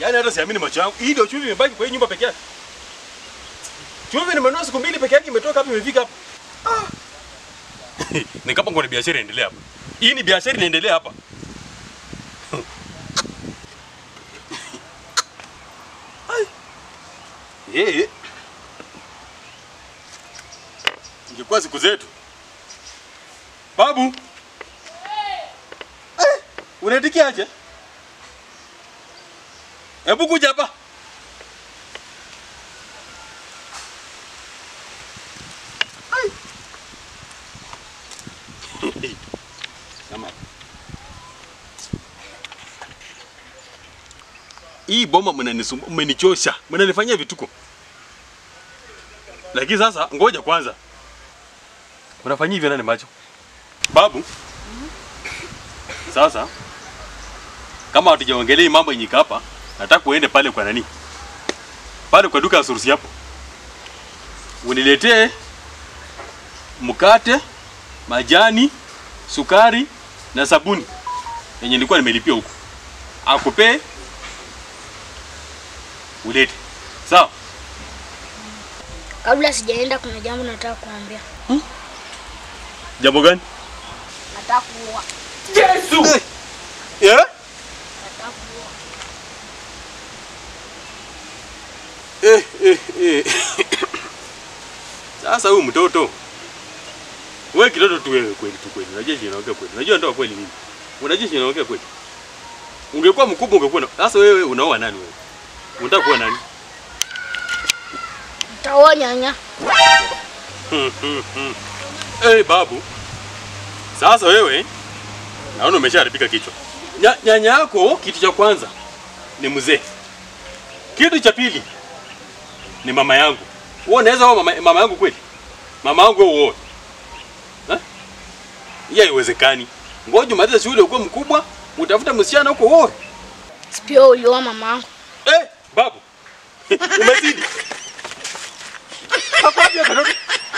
Yaani hata siamini macho yangu. Hii ndio chumvi imebaki kwa hii nyumba peke yake. Chumvi nimenunua siku mbili peke yake imetoka hapa imefika hapa. Ah. Ni kama kuna biashara inaendelea hapa. Hii ni biashara inaendelea hapa. Ai. Eh. Ingekuwa siku zetu. Babu. Eh, unaitikia aje? Hebu kuja hapa. Ai. Kama. Hii boma mnanisumbu, mmenichosha, mnanifanyia vituko. Lakini sasa ngoja kwanza. Unafanyia hivyo nani macho? Babu. Sasa kama hatujaongelea hii mambo yenye iko hapa, nataka uende pale kwa nani? Pale kwa duka ya Surusi hapo. Uniletee mkate, majani, sukari na sabuni yenye nilikuwa nimelipia huko. Akupee ulete. Sawa? Kabla sijaenda, kuna jambo nataka kuambia. Jambo gani? Nataka kuoa. Yesu. Yeah? Nataka kuoa. Eh, eh, eh. Sasa huyu mtoto wewe kitoto tu wewe kweli tu kweli. Unajua je naongea kweli. Unajua ndoa kweli nini? Unajua je naongea kweli. Ungekuwa mkubwa ungekuwa na... Sasa wewe unaoa nani wewe? Unataka kuwa nani? Nitaoa nyanya. Eh, babu. Sasa wewe naona umeshaharibika kichwa. Nya, nyanya yako kitu cha kwanza ni mzee. Kitu cha pili ni mama yangu. Wewe unaweza oa mama, mama yangu kweli? Mama yangu wewe uoe. Eh? Hiyo haiwezekani. Ngoja umalize shule ukuwe mkubwa, utafuta msichana huko uoe. Sipio ulioa mamangu. Eh, babu. Umezidi. Hapo hapo katoto.